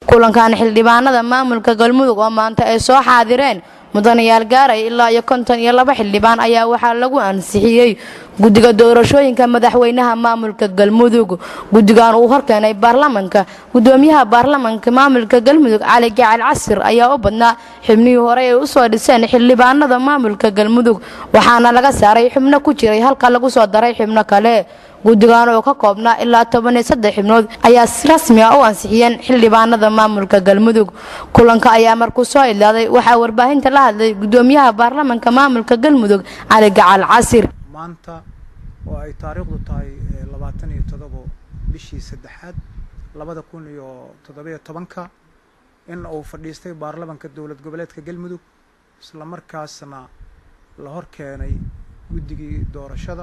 kulankan xildhibaanada maamulka galmudug oo maanta ay soo xaadireen mudanayaal gaaraya ilaa iyo konton iyo laba xildhibaan ayaa waxaa lagu ansixiyey guddiga doorashooyinka madaxweynaha maamulka galmudug guddigan uu horkeenay baarlamanka gudoomiyaha baarlamanka maamulka galmudug cali gacal casir ayaa u badnaa xubnihii hore ay usoo dhiseen xildhibaanada maamulka galmudug waxaana laga saaray xubno ku jiray halka lagu soo daray xubno kale guddigan oo ka koobnaa ilaa toban iyo saddex xibnood ayaa si rasmi ah u ansixiyeen xildhibaanada maamulka galmudug kulanka ayaa markuu soo idlaaday waxaa warbaahinta la hadlay gudoomiyaha baarlamanka maamulka galmudug cali gacal casir maanta oo ay taariikhdu tahay labaatan iyo todobo bishii saddexaad labada kun iyo toddobiyo tobanka in uu fadhiistay baarlamanka dowlad goboleedka galmudug isla markaasna la hor keenay guddigii doorashada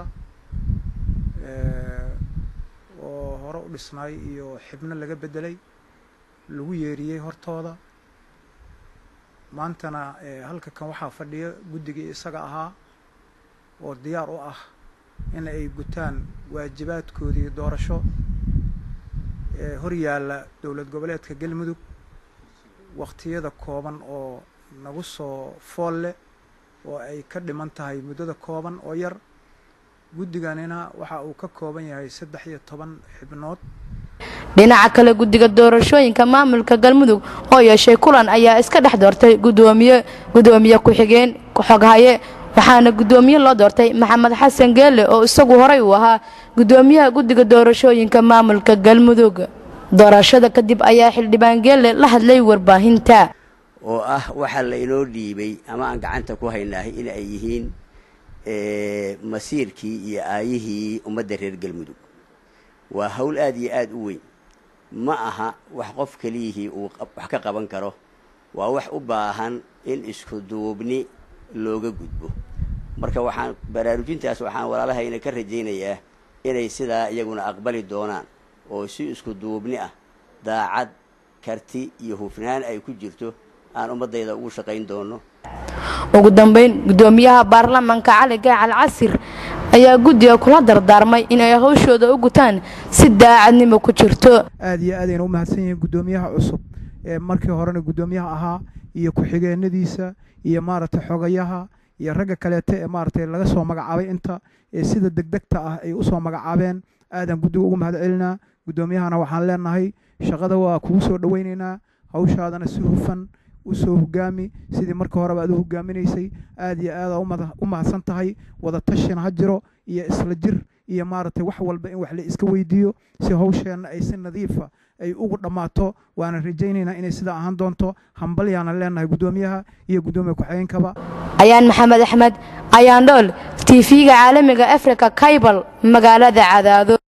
oo hore u dhisnaay iyo xibno laga beddelay lagu yeeriyey hortooda maantana halka kan waxaa fadhiya guddigii isaga ahaa oo diyaar u ah in ay gutaan waajibaadkoodii doorasho ee hor yaalla dowlad goboleedka galmudug waqtiyada kooban oo nagu soo fool leh oo ay ka dhiman tahay muddada kooban oo yar guddiganina waxa uu ka kooban yahay saddex iyo toban xibnood dhinaca kale guddiga doorashooyinka maamulka galmudug oo yeeshay kulan ayaa iska dhex doortay gudoomiye gudoomiye ku-xigeen xoghaye waxaana gudoomiye loo doortay maxamed xasan geelle oo isagu horey uu ahaa gudoomiyaha guddiga doorashooyinka maamulka galmudug doorashada kadib ayaa xildhibaan geelle la hadlay warbaahinta oo ah waxaa la inoo dhiibay ama aan gacanta ku haynahay in ay yihiin masiirkii iyo aayihii ummadda reer galmudug waa hawl aada iyo aada u weyn ma aha wax qof keliyihii uu wax ka qaban karo waa wax u baahan in isku duubni looga gudbo marka waxaan baraarujintaas waxaan walaalahayna ka rajaynayaa inay sidaa iyaguna aqbali doonaan oo si isku duubni ah daacad karti iyo hufnaan ay ku jirto aan ummaddayda ugu shaqayn doono ugu dambeyn gudoomiyaha baarlamanka cali gacal casir ayaa guddiga kula dardaarmay inay hawshooda u gutaan si daacadnimo ku jirto aada iyo aadayna u mahadsan yihiin guddoomiyaha cusub ee markii horena guddoomiyaha ahaa iyo ku-xigeenadiisa iyo maaragtay xogayaha iyo ragga kaleete ee maaragtay laga soo magacaabay inta ee sida degdegta ah ay usoo magacaabeen aadaan guddiga ugu mahad celinaa guddoomiyahana waxaan leenahay shaqada waa kugu soo dhowaynaynaa hawshaadana si hufan usoo hogaami sidii marka horeba aad u hogaaminaysay aada iyo aada u mahadsan tahay wada tashina ha jiro iyo isla jir iyo maaragtay wax walba in wax la iska weydiiyo si hawsheenna ay si nadiifa ay ugu dhammaato waana rajaynaynaa inay sidaa ahaan doonto hambalyaana leenahay guddoomiyaha iyo guddoomiya ku-xigeenkaba ayaan maxamed axmed ayaan dhool t v-ga caalamiga africa kaybal magaalada cadaado